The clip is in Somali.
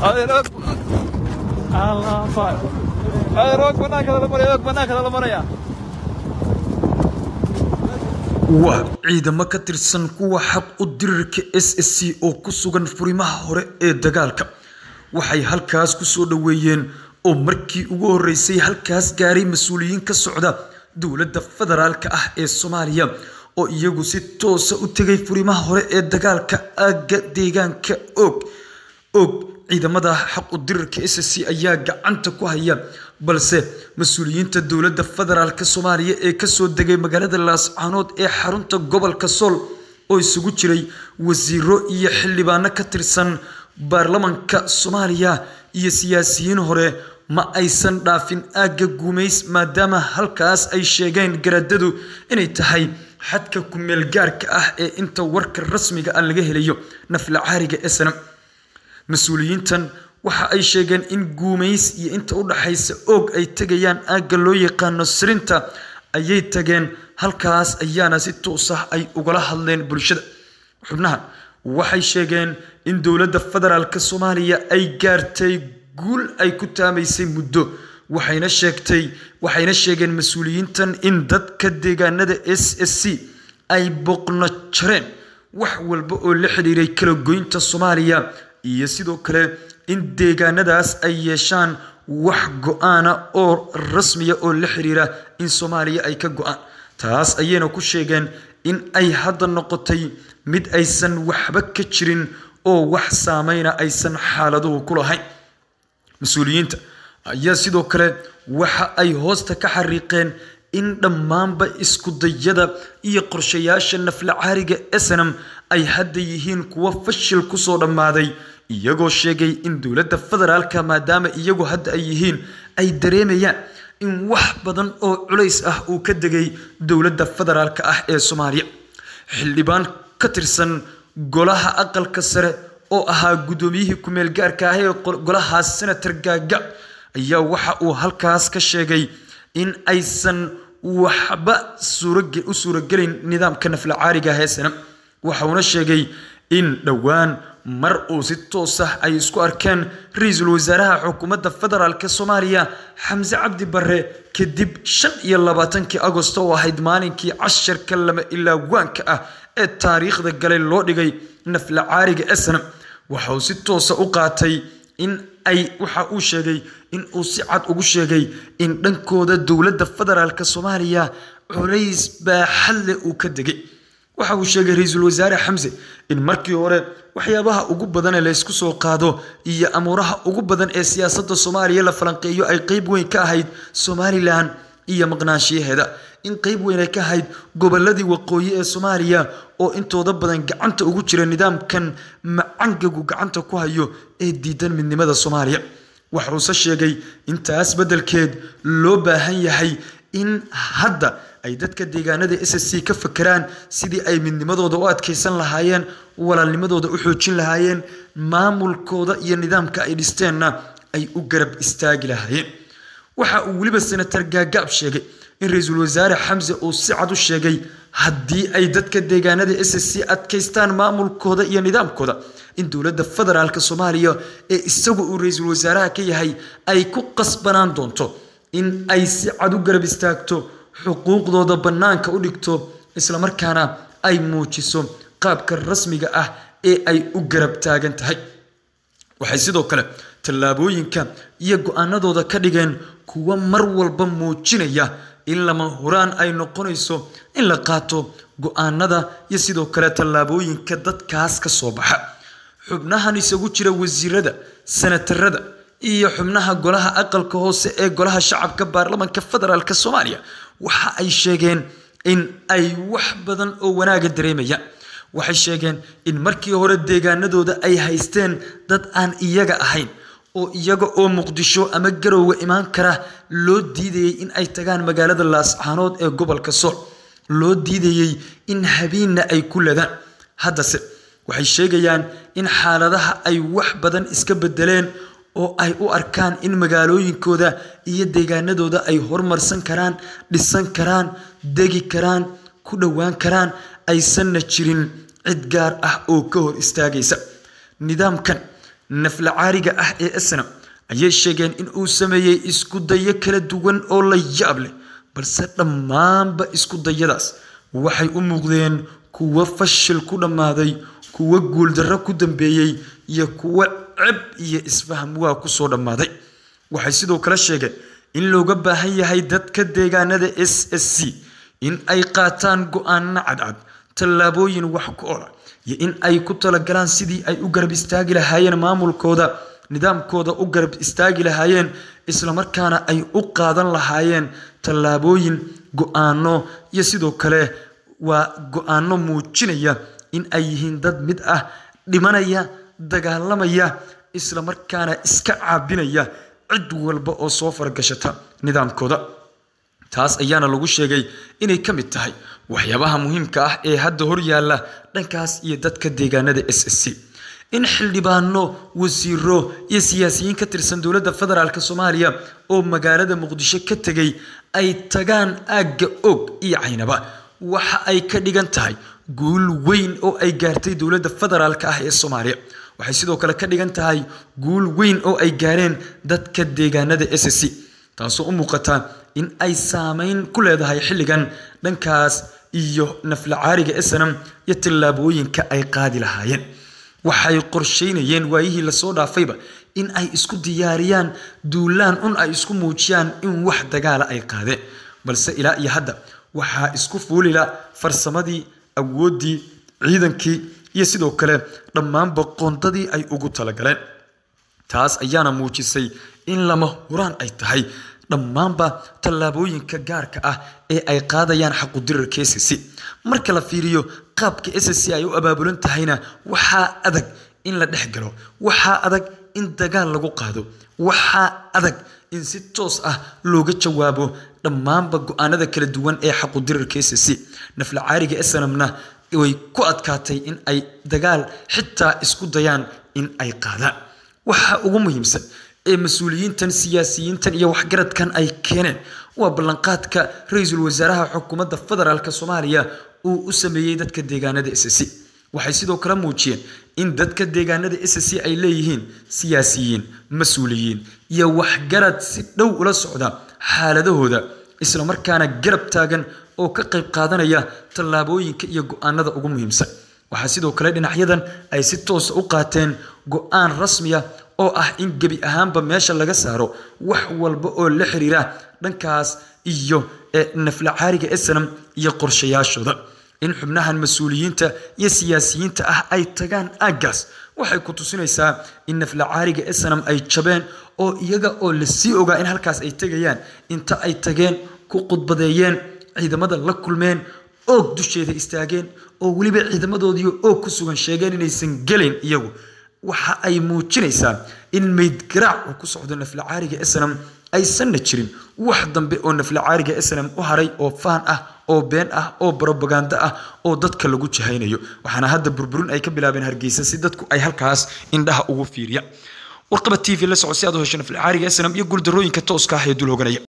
adeer og allah fay adeer og banaanka lala maraya og banaanka lala maraya waa ciidamo ka tirsan kuwa xaq u dirirka s s c oo ku sugan furimaha hore ee dagaalka waxay halkaas ku soo dhoweeyeen oo markii ugu horreysay halkaas gaaray mas-uuliyiin ka socda dowladda federaalka ah ee soomaaliya oo iyagu si toosa u tegay furimaha hore ee dagaalka aagga deegaanka og og ciidamada xaq u dirirka s s c ayaa gacanta ku haya balse mas-uuliyiinta dowladda federaalk soomaaliya ee kasoo degay magaalada laascaanood ee xarunta gobolka sool oo isugu jiray wasiiro iyo xildhibaano ka tirsan baarlamanka soomaaliya iyo siyaasiyiin hore ma aysan dhaafin aagga guumays maadaama halkaas ay sheegeen garaadadu inay tahay xadka ku-meel gaarka ah ee inta warka rasmiga ah laga helayo nafla caariga esnam mas-uuliyiintan waxa ay sheegeen in guumays iyo inta u dhaxaysa oog ay tegayaan aagga loo yaqaano sirinta ayay tageen halkaas ayaana si toos ah ay ugala hadleen bulshada xubnaha waxay sheegeen in dowladda federaalk soomaaliya ay gaartay guul ay ku taamaysay muddo waxayna sheegtay waxayna sheegeen mas-uuliyiintan in dadka deegaanada s s c ay boqno jareen wax walba oo la xidhiiray kala goynta soomaaliya iyo sidoo kale in deegaanadaas ay yeeshaan wax go-aana oo rasmiya oo la xiriira in soomaaliya ay ka go-aan taas ayayna ku sheegeen in ay hadda noqotay mid aysan waxba ka jirin oo wax saameyna aysan xaaladuhu ku lahayn mas-uuliyiinta ayaa sidoo kale waxa ay hoosta ka xariiqeen in dhammaanba iskudayada iyo qorshayaasha nafla caariga esenam ay hadda yihiin kuwo fashil kusoo dhammaaday iyagoo sheegay in dowladda federaalka maadaama iyagu hadda ay yihiin ay dareemayaan in wax badan oo culays ah uu ka degay dowladda federaalka ah ee soomaaliya xildhibaan ka tirsan golaha aqalka sare oo ahaa guddoomiyihii ku-meel gaarka ah ee golahaas senator gaagac ayaa waxa uu halkaas ka sheegay in aysan waxba u suuragelayn nidaamka nafla caariga heesanam waxauna sheegay in dhowaan mar uu si toos ah ay isku arkeen ra-iisul wasaaraha xukuumadda federaalk soomaaliya xamse cabdi bare kadib shan iyo labaatankii agosto oo ahayd maalinkii casharka lama ilaa waanka ah ee taariikhda galay loo dhigay nafla caariga esnam waxa uu si toosa u qaatay in ay waxa uu sheegay in uu si cad ugu sheegay in dhankooda dowladda federaalk soomaaliya culays baaxadle uu ka degay waxa uu sheegay ra-iisul wasaare xamse in markii hore waxyaabaha ugu badan ee laysku soo qaado iyo amuuraha ugu badan ee siyaasadda soomaaliya la falanqeeyo ay qeyb weyn ka ahayd somalilan iyo maqnaanshiyaheeda in qeyb weyn ay ka ahayd goboladii waqooyi ee soomaaliya oo intooda badan gacanta ugu jira nidaamkan macangagu gacanta ku hayo ee diidan midnimada soomaaliya waxuuse sheegay intaas beddelkeed loo baahan yahay in hadda ay dadka deegaanada s s c ka fakeraan sidii ay midnimadooda u adkaysan lahaayeen walaalnimadooda u xoojin lahaayeen maamulkooda iyo nidaamka ay dhisteenna ay u garab istaagi lahaayeen waxa uu weliba senator gaagaab sheegay in ra-iisul wasaare xamse uu si cad u sheegay haddii ay dadka deegaanada s s c adkaystaan maamulkooda iyo nidaamkooda in dowladda federaalk soomaaliya ee isagu uu ra-iisul wasaaraha ka yahay ay ku qasbanaan doonto in ay si cad u garab istaagto xuquuqdooda bannaanka u dhigto islamarkaana ay muujiso qaabka rasmiga ah ee ay u garab taagan tahay waxay sidoo kale tallaabooyinka iyo go-aanadooda ka dhigeen kuwo mar walba muujinaya in lama huraan ay noqonayso in la qaato go-aanada iyo sidoo kale tallaabooyinka dadkaas ka soo baxa xubnahan isagu jira wasiirada senatarada iyo xubnaha golaha aqalka hoose ee golaha shacabka baarlamanka federaalk soomaaliya waxa ay sheegeen in ay wax badan oo wanaaga dareemayaan waxay sheegeen in markii hore deegaanadooda ay haysteen dad aan iyaga ahayn oo iyaga oo muqdisho ama garowga imaan kara loo diidayey in ay tagaan magaalada laascaanood ee gobolka sool loo diidayey in habiinna ay ku ladaan haddase waxay sheegayaan in xaaladaha ay wax badan iska bedeleen oo ay u arkaan in magaalooyinkooda iyo deegaanadooda ay horumarsan karaan dhisan karaan degi karaan ku dhowaan karaan aysanna jirin cid gaar ah oo ka hor istaagaysa nidaamkan nafla caariga ah ee snam ayay sheegeen in uu sameeyey isku dayo kala duwan oo la yaab leh balse dhammaanba isku dayadaas waxay u muuqdeen kuwo fashil ku dhammaaday kuwo guuldarro ku dambeeyey iyo kuwo ceb iyo isfaham waa kusoo dhammaaday waxay sidoo kale sheegeen in looga baahan yahay dadka deegaanada s s c in ay qaataan go-aano cadcad tallaabooyin wax ku ola iyo in ay ku talagalaan sidii ay u garab istaagi lahaayeen maamulkooda nidaamkooda u garab istaagi lahaayeen islamarkaana ay u qaadan lahaayeen tallaabooyin go-aano iyo sidoo kale waa go-aano muujinaya in ay yihiin dad mid ah dhimanaya dagaalamaya islamarkaana iska caabinaya cid walba oo soo faragashata nidaamkooda taas ayaana lagu sheegay inay ka mid tahay waxyaabaha muhiimka ah ee hadda hor yaalla dhankaas iyo dadka deegaanada s s c in xildhibaano wasiiro iyo siyaasiyiin ka tirsan dowladda federaalk soomaaliya oo magaalada muqdisho ka tegay ay tagaan aagga og iyo caynaba waxa ay ka dhigan tahay guul weyn oo ay gaartay dowladda federaalk ah ee soomaaliya waxay sidoo kale ka dhigan tahay guul weyn oo ay gaareen dadka deegaanada s s c taasoo u muuqata in ay saameyn ku leedahay xilligan dhankaas iyo nafla caariga snam iyo tallaabooyinka ay qaadi lahaayeen waxay qorsheynayeen waayihii lasoo dhaafayba in ay isku diyaariyaan duulaan un ay isku muujiyaan in wax dagaala ay qaadeen balse ilaa iyo hadda waxaa isku fuulila farsamadii awooddii ciidankii iyo sidoo kale dhammaanba qoondadii ay ugu talagaleen taas ayaana muujisay in lama huraan ay tahay dhammaanba tallaabooyinka gaarka ah ee ay qaadayaan xaqudirarka s c marka la fiiriyo qaabka s c ay u abaabulan tahayna waxaa adag in la dhex galo waxaa adag in dagaal lagu qaado waxaa adag in si toos ah looga jawaabo dhammaanba go-aanada kala duwan ee xaqudirarka s c nafla caariga snamna way ku adkaatay in ay dagaal xitaa isku dayaan in ay qaadaan waxa ugu muhiimsan ee mas-uuliyiintan siyaasiyiintan iyo waxgaradkan ay keeneen waa ballanqaadka ra-iisul wasaaraha xukuumadda federaalk soomaaliya uu u sameeyey dadka deegaanada s c waxay sidoo kale muujiyeen in dadka deegaanada s c ay leeyihiin siyaasiyiin mas-uuliyiin iyo waxgarad si dhow ula socda xaaladahooda islamarkaana garab taagan oo ka qayb qaadanaya tallaabooyinka iyo go-aanada ugu muhiimsan waxaa sidoo kale dhinacyadan ay si toosa u qaateen go-aan rasmiya oo ah in gebi ahaanba meesha laga saaro wax walba oo la xiriira dhankaas iyo nafla caariga snam iyo qorshayaashooda in xubnahan mas-uuliyiinta iyo siyaasiyiinta ah ay tagaan aaggaas waxay ku tusinaysaa in nafla caariga snam ay jabeen oo iyaga oo lasii ogaa in halkaas ay tegayaan inta ay tageen ku khudbadeeyeen ciidamada la kulmeen oog dusheeda istaageen oo weliba ciidamadoodii oog ku sugan sheegeen inaysan gelin iyagu waxa ay muujinaysaa in meydgaraac uu ku socdo nafla caariga snam aysanna jirin wax dambe oo nafla caariga snam u haray oo faan ah oo been ah oo brobaganda ah oo dadka lagu jahaynayo waxaana hadda burburin ay ka bilaabeen hargeysa si dadku ay halkaas indhaha ugu fiiriya warqaba t v la soco si aad u hesho nafla caariga snam iyo guuldarooyinka tooska ah ee dul hoganaya